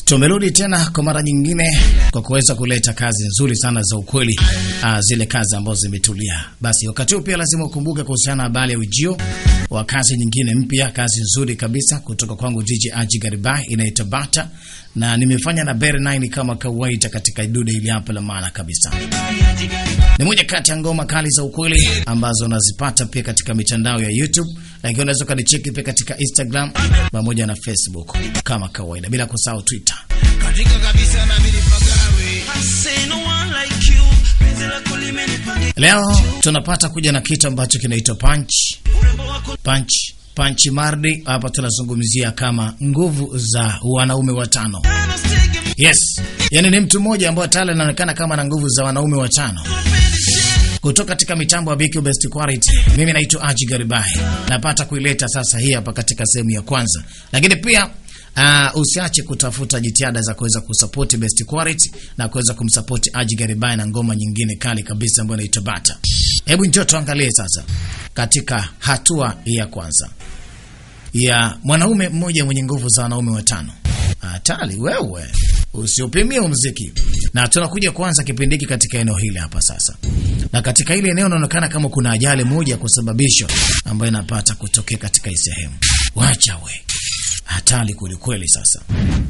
Tumerudi tena kwa mara nyingine kwa kuweza kuleta kazi nzuri sana za ukweli, uh, zile kazi ambazo zimetulia. Basi wakati huu pia lazima ukumbuke kuhusiana na habari ya ujio wa kazi nyingine mpya, kazi nzuri kabisa kutoka kwangu Jiji Aji Garibai inaitwa Bata, na nimefanya na Bear 9 kama kawaida katika dude ili hapa la maana kabisa. Ni moja kati ya ngoma kali za ukweli ambazo unazipata pia katika mitandao ya YouTube, lakini unaweza ukanicheki pia katika Instagram pamoja na Facebook kama kawaida, bila kusahau Twitter. katika kabisa na mimi nipagawe I say no one like you penzi lako limenipanda Leo tunapata kuja na kitu ambacho kinaitwa punch urembo wako punch punch mardi. Hapa tunazungumzia kama nguvu za wanaume watano. na stege Yes, yani ni mtu mmoja ambaye tayari anaonekana kama na nguvu za wanaume watano kutoka katika mitambo ya BQ Best Quality. Mimi naitwa Aji Garibai, napata kuileta sasa hii hapa katika sehemu ya kwanza, lakini pia uh, usiache kutafuta jitihada za kuweza kusapoti Best Quality na kuweza kumsapoti Aji Garibai na ngoma nyingine kali kabisa ambayo inaitwa Bata. Hebu njoo tuangalie sasa katika hatua ya kwanza ya mwanaume mmoja mwenye nguvu za wanaume watano. Hatari wewe, usiupimie muziki. Na tunakuja kuanza kipindi hiki katika eneo hili hapa sasa, na katika hili eneo inaonekana kama kuna ajali moja kusababishwa ambayo inapata kutokea katika hii sehemu. Wacha we, hatari kwelikweli. Sasa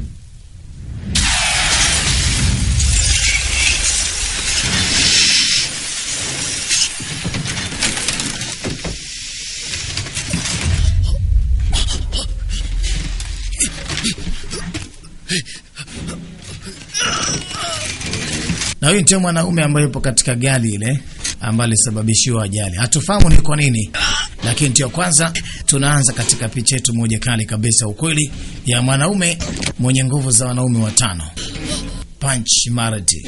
na huyu ndio mwanaume ambaye yupo katika gari ile ambayo alisababishiwa ajali. Hatufahamu ni kwa nini, lakini ndio kwanza tunaanza katika picha yetu moja kali kabisa, ukweli ya mwanaume mwenye nguvu za wanaume watano, Punch Mardi.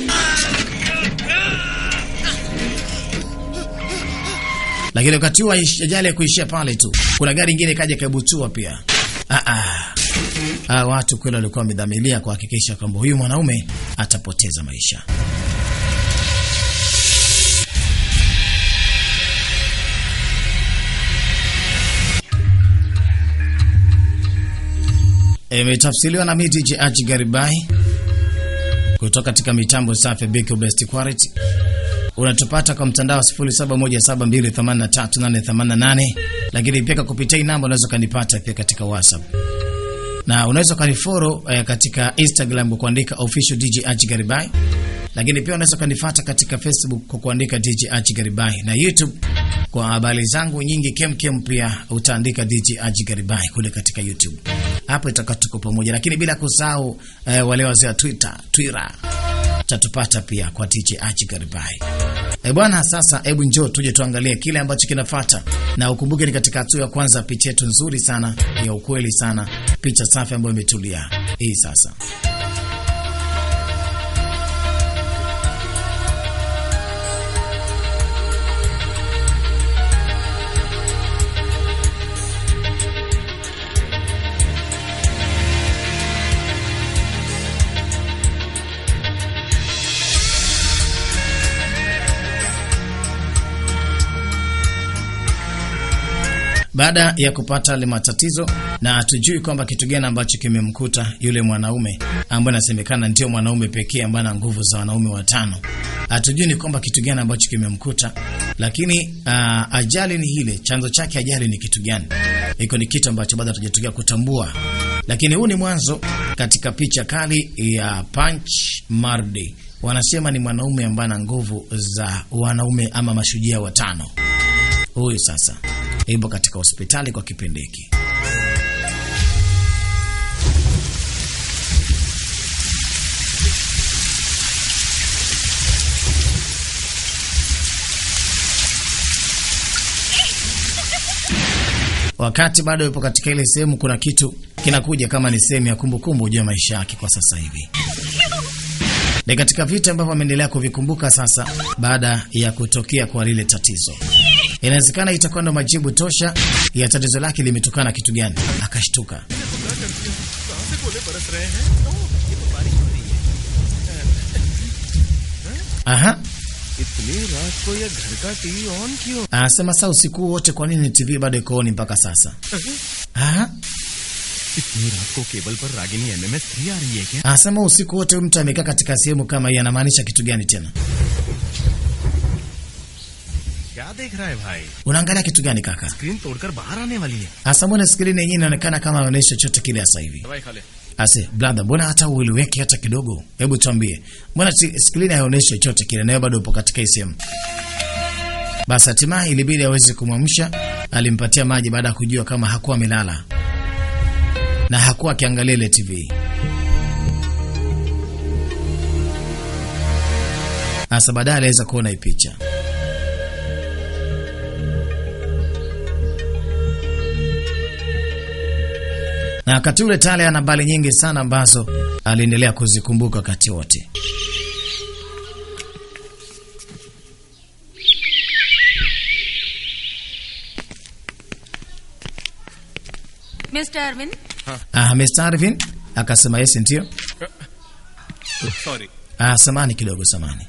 Lakini wakati huo ajali ya kuishia pale tu, kuna gari ingine kaja kabutua pia. Ah, ah. Ah, watu kweli walikuwa wamedhamiria kuhakikisha kwamba huyu mwanaume atapoteza maisha. Imetafsiriwa na mimi DJ Aji Garibai kutoka katika mitambo safi BQ Best Quality. Unatupata kwa mtandao 0717283888 lakini pia kupitia hii namba unaweza kanipata pia katika WhatsApp na unaweza ukanifollow eh, katika Instagram kwa kuandika official DJ Aji Garibai, lakini pia unaweza ukanifuata katika Facebook kwa kuandika DJ Aji Garibai na YouTube kwa habari zangu nyingi kemkem, pia utaandika DJ Aji Garibai kule katika YouTube. Hapo itakuwa tuko pamoja, lakini bila kusahau eh, wale wazee wa Twitter Twitter tatupata pia kwa DJ Aji Garibai. E bwana, sasa hebu njoo tuje tuangalie kile ambacho kinafuata, na ukumbuke ni katika hatua ya kwanza, picha yetu nzuri sana ya ukweli sana, picha safi ambayo imetulia hii sasa. Baada ya kupata yale matatizo na hatujui kwamba kitu gani ambacho kimemkuta yule mwanaume ambaye anasemekana ndio mwanaume pekee ambaye ana nguvu za wanaume watano. Hatujui ni kwamba kitu gani ambacho kimemkuta, lakini uh, ajali ni ile, chanzo chake ajali ni kitu gani? Iko ni kitu ambacho bado hatujatokea kutambua, lakini huu ni mwanzo katika picha kali ya Punch Mardi. Wanasema ni mwanaume ambaye ana nguvu za wanaume ama mashujaa watano. Huyu sasa ipo katika hospitali kwa kipindi hiki. Wakati bado yupo katika ile sehemu, kuna kitu kinakuja kama ni sehemu ya kumbukumbu juu ya maisha yake kwa sasa hivi. Ni katika vitu ambavyo ameendelea kuvikumbuka sasa baada ya kutokea kwa lile tatizo. Inawezekana itakuwa ndo majibu tosha ya tatizo lake limetokana na kitu gani. Akashtuka. Aha, इतनी रात को ये घर का TV on क्यों anasema saa usiku wote, kwa nini TV bado iko on mpaka sasa? Aha, इतनी रात को केबल पर रागिनी एमएमएस थ्री आ रही है क्या Anasema usiku wote mtu amekaa katika sehemu kama hii, anamaanisha kitu gani tena? क्या देख रहा है भाई Unaangalia kitu gani kaka? Screen तोड़कर बाहर आने वाली है Hasa mbona skrini yenyewe inaonekana kama inaonyesha chochote kile sasa hivi? दवाई खा ले Ase, brother, mbona hata uiliweke hata kidogo? Hebu tuambie. Mbona si- skrini haionyeshi chochote kile nayo bado upo katika hii sehemu? Basi hatimaye ilibidi aweze kumwamsha, alimpatia maji baada ya kujua kama hakuwa amelala. Na hakuwa akiangalia ile TV. Sasa baadaye aliweza kuona hii picha. na wakati ule Tale ana habari nyingi sana ambazo aliendelea kuzikumbuka wakati wote. Mr. Arvind, Ah, Mr. Arvin akasema yes, ndio. Sorry Ah, samani kidogo, samani.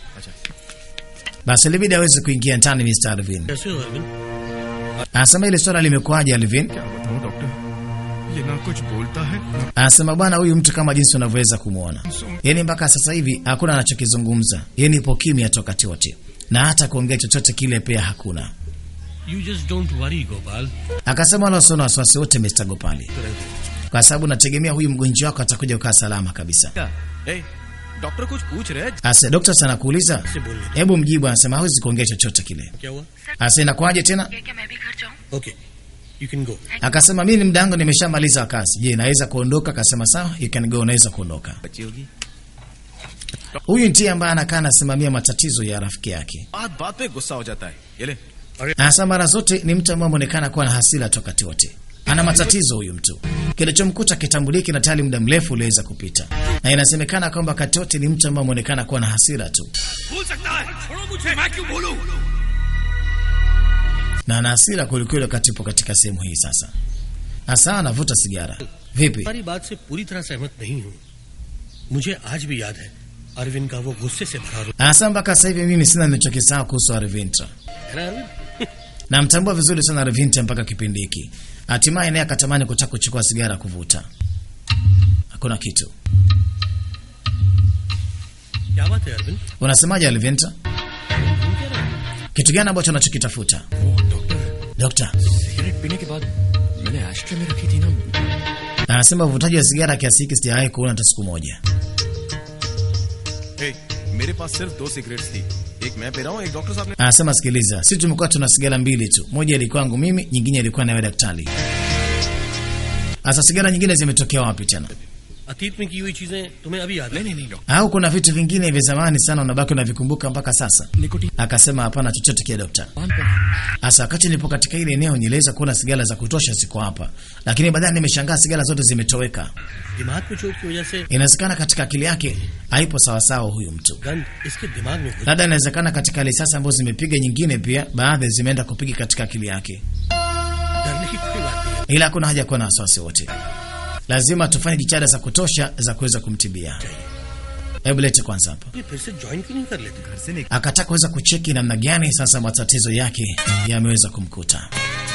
Basi ilibidi aweze kuingia ndani Mr. Arvin. कैसे हो Arvind Anasema ile swala limekuwaje Alvin? क्या बताऊं डॉक्टर ये ना कुछ बोलता है ना Anasema bwana, huyu mtu kama jinsi unavyoweza kumwona, yaani mpaka sasa hivi hakuna anachokizungumza, yaani ipo kimya tu wakati wote, na hata kuongea chochote kile pia hakuna. You just don't worry Gopal Akasema wala usiona wasiwasi wote Mr. Gopali, kwa sababu nategemea huyu mgonjwa wako atakuja ukaa salama kabisa. क्या ए डॉक्टर कुछ पूछ रहे हैं Ase dokta sana kuuliza, से बोलिए hebu mjibu. Anasema hawezi kuongea chochote kile. क्या हुआ Ase inakuwaje tena? क्या क्या मैं भी घर जाऊं okay you can go Akasema mimi ni muda wangu nimeshamaliza kazi. Je, naweza kuondoka? Akasema sawa, you can go, unaweza kuondoka. बच्ची होगी Huyu ndiye ambaye anakaa anasimamia matatizo ya rafiki yake. बात बात पे गुस्सा हो जाता है ये ले Anasema mara zote ni mtu ambaye ameonekana kuwa na hasira tu wakati wote. Ana matatizo huyu mtu. Kilichomkuta kitambuliki na tayari muda mrefu uliweza kupita. Na inasemekana kwamba wakati wote ni mtu ambaye ameonekana kuwa na hasira tu. भूल सकता है छोड़ो मुझे मैं क्यों भूलूं Na ana hasira kwelikweli wakati upo katika sehemu hii sasa. Hasa anavuta sigara. Vipi? तुम्हारी बात से पूरी तरह सहमत नहीं हूँ मुझे आज भी याद है अरविंद का वो गुस्से से भरा रूप Anasema mpaka sasa hivi mimi sina nilichokisahau kuhusu Arvintra. है ना Arvind Namtambua vizuri sana Arvintra mpaka kipindi hiki. Hatimaye naye akatamani kutaka kuchukua sigara kuvuta. Hakuna kitu. क्या बात है अरविंद Unasemaje Arvintra? तुम क्या रहे हो? Kitu gani ambacho unachokitafuta? वो डॉक्टर Dokta, सिगरेट पीने के बाद मैंने एस्ट्रे में रखी थी ना anasema uvutaji wa sigara kiasi hiki sijawahi kuona hata siku moja. ए, मेरे पास सिर्फ दो सिगरेट्स थी एक मैं पी रहा हूँ एक डॉक्टर साहब ने Anasema sikiliza, sisi tumekuwa tuna sigara mbili tu, moja ilikuwa yangu mimi, nyingine ilikuwa nawe daktari. Sasa sigara nyingine zimetokea wapi tena? अतीत में की हुई चीजें तुम्हें अभी याद नहीं है नहीं नहीं doctor Au kuna vitu vingine vya zamani sana unabaki unavikumbuka mpaka sasa? Nicotine Akasema hapana, chochote kile dokta. पान पर Sasa wakati nipo katika ile eneo niliweza kuona sigara za kutosha ziko hapa, lakini baadaye nimeshangaa sigara zote zimetoweka. दिमाग में चोट की वजह से Inawezekana katika akili yake haipo sawasawa huyu mtu, गंध इसके दिमाग में घुस labda inawezekana katika risasi ambazo zimepiga nyingine, pia baadhi zimeenda kupiga katika akili yake, डरने की कोई बात नहीं है ila hakuna haja kuwa na wasiwasi wote. Lazima tufanye jitihada za kutosha za kuweza kumtibia. Hebu lete kwanza hapa. ये फिर से ज्वाइन क्यों नहीं कर लेते घर से निकल Akataka kuweza kucheki namna gani sasa matatizo yake yameweza kumkuta.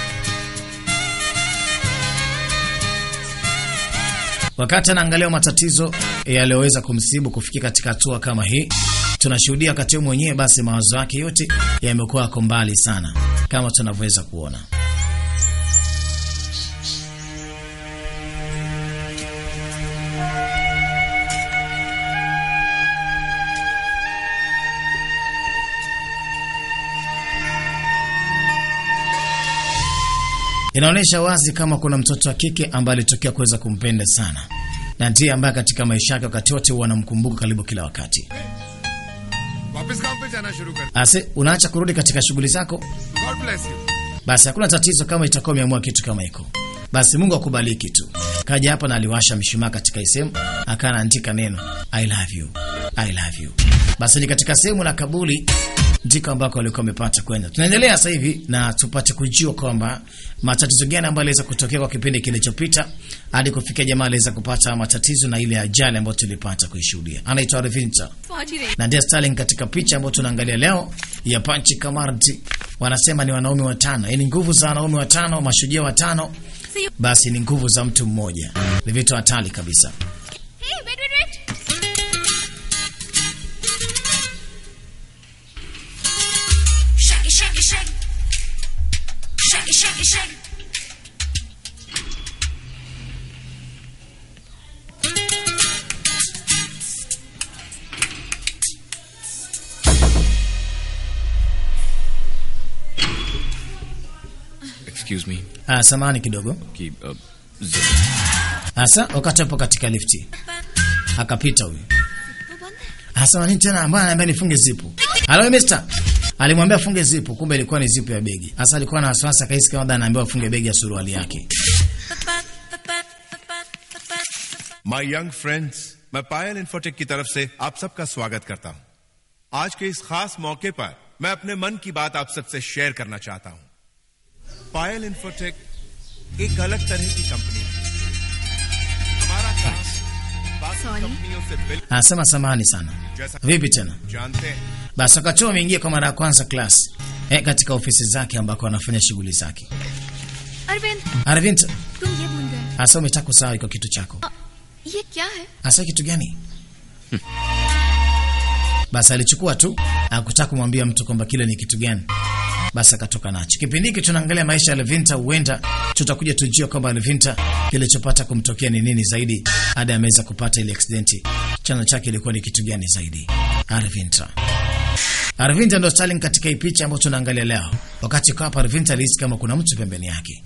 Wakati anaangalia matatizo yaliyoweza kumsibu kufikia katika hatua kama hii, tunashuhudia wakati huo mwenyewe, basi mawazo yake yote yamekuwa yako mbali sana, kama tunavyoweza kuona. Inaonyesha wazi kama kuna mtoto wa kike ambaye alitokea kuweza kumpenda sana, na ndiye ambaye katika maisha yake wakati wote huwa anamkumbuka karibu kila wakati. वापस काम पे जाना शुरू कर Ase, unaacha kurudi katika shughuli zako, God bless you basi hakuna tatizo kama itakuwa umeamua kitu kama hiko. Basi Mungu akubariki tu. Kaja hapa na aliwasha mshumaa katika sehemu, akawa anaandika neno I love you, I love you. Basi ni katika sehemu la kabuli ndiko ambako walikuwa wamepata kwenda. Tunaendelea sasa hivi na tupate kujua kwamba matatizo gani ambayo aliweza kutokea kwa kipindi kilichopita hadi kufikia jamaa aliweza kupata matatizo na ile ajali ambayo tulipata kuishuhudia. Anaitwa Revinta पहुंच ही रही na Dear Starling katika picha ambayo tunaangalia leo ya Panchi Kamarti, wanasema ni wanaume watano, yaani nguvu za wanaume watano, mashujaa watano basi ni nguvu za mtu mmoja, ni vitu hatari kabisa. Hey, wait, wait, wait. Shake it, shake it, shake it. Shake it, shake it, shake it. Excuse me Ah, samani kidogo. कि अ, Hasa wakati hapo katika lifti akapita huyu. Hasa nini tena ambaye ananiambia nifunge zipu. Hello mister. Alimwambia afunge zipu, kumbe ilikuwa ni zipu ya begi. Hasa alikuwa na wasiwasi akahisi kama anaambiwa afunge begi ya suruali yake. My young friends मैं पायल इन्फोटेक की तरफ से आप सबका स्वागत करता हूं आज के इस खास मौके पर मैं अपने मन की बात आप सबसे शेयर करना चाहता हूं पायल इन्फोटेक एक अलग तरह की कंपनी है हमारा काम बाकी कंपनियों से बिल्कुल Anasema samahani sana. Vipi tena? जानते हैं Basi wakati huo ameingia kwa mara ya kwanza class eh, katika ofisi zake ambako anafanya shughuli zake. Arvind Arvind, तुम ये भूल गए hasa umetaka kusahau iko kitu chako. ये क्या है Hasa kitu gani? Basi alichukua tu, hakutaka kumwambia mtu kwamba kile ni kitu gani. Basi akatoka nacho. Kipindi hiki tunaangalia maisha ya Levinta, huenda tutakuja tujue kwamba Levinta kilichopata kumtokea ni nini zaidi hadi ameweza kupata ile accident. Chanzo chake ilikuwa ni kitu gani zaidi? Arvinta. Arvinta ndo Stalin katika hii picha ambayo tunaangalia leo. Wakati kwa hapa Arvinta alihisi kama kuna mtu pembeni yake.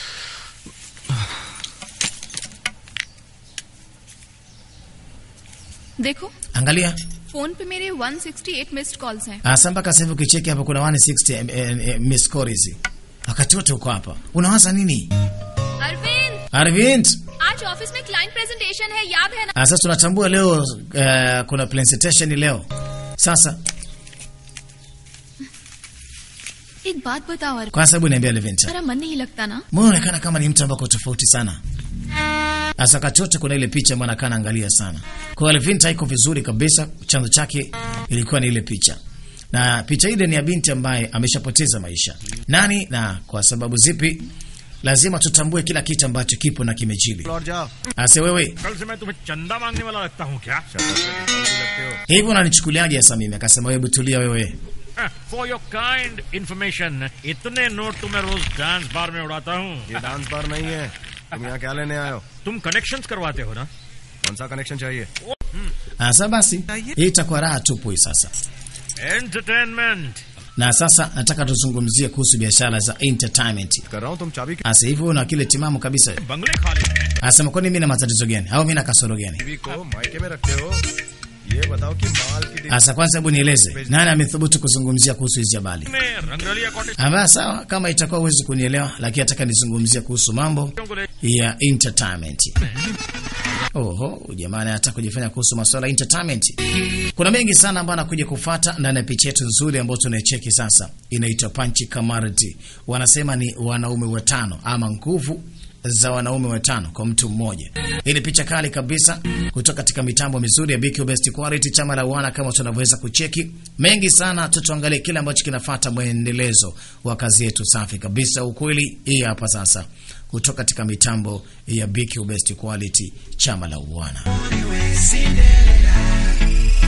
देखो Angalia, phone पे मेरे 168 missed calls हैं Asa mpaka sasa hivi ukicheki hapa kuna 160 eh, eh, eh, miss calls hizi. Wakati wote uko hapa. Unawaza nini? Arvind Arvind, आज office में client presentation है याद है ना ah, sasa tunatambua leo eh, kuna presentation leo. Sasa एक बात बताओ Arvind kwa sababu niambia Levinta. मेरा मन नहीं लगता ना Mbona unaonekana kama ni mtu ambaye uko tofauti sana? Sasa wakati wote kuna ile picha ambayo anakaa anaangalia sana. Kwa hiyo Levinta iko vizuri kabisa, chanzo chake ilikuwa ni ile picha. Na picha ile ni ya binti ambaye ameshapoteza maisha. Nani na kwa sababu zipi? Lazima tutambue kila kitu ambacho kipo na kimejili. लौट जाओ Ase wewe, कल से मैं तुम्हें चंदा मांगने वाला लगता हूँ क्या hivi unanichukuliaje sasa mimi? Akasema wewe tulia wewe. For your kind information इतने नोट तो मैं रोज डांस बार में उड़ाता हूँ ये डांस बार नहीं है तुम यहाँ क्या लेने आए हो तुम कनेक्शंस करवाते हो ना कौन सा कनेक्शन चाहिए Sasa basi, hii itakuwa raha tupu hii sasa. Entertainment Na sasa nataka tuzungumzie kuhusu biashara za entertainment. कर रहा हूँ तुम चाबी Asa hivi una kile timamu kabisa. बंगले खाली हैं Anasema kwani mimi na matatizo gani? Au mimi na kasoro gani? TV को मायके में रखते हो ये बताओ कि माल की delivery Asa kwanza hebu nieleze, nani amethubutu kuzungumzia kuhusu hizi habari? में रंगरलिया cottage Amba sawa, kama itakuwa huwezi kunielewa, lakini nataka nizungumzie kuhusu mambo को ले ya entertainment. Oho, jamani anataka kujifanya kuhusu masuala ya entertainment. Kuna mengi sana ambayo anakuja kufuata ndani ya picha yetu nzuri ambayo tunaicheki sasa. Inaitwa Panchi Kamarati. Wanasema ni wanaume watano ama nguvu za wanaume watano kwa mtu mmoja. Hii ni picha kali kabisa kutoka katika mitambo mizuri ya BQ Best Quality, chama la wana, kama tunavyoweza kucheki mengi sana. Tutuangalie kile ambacho kinafuata mwendelezo wa kazi yetu safi kabisa. Ukweli hii hapa sasa kutoka katika mitambo ya BQ Best Quality, chama la wana.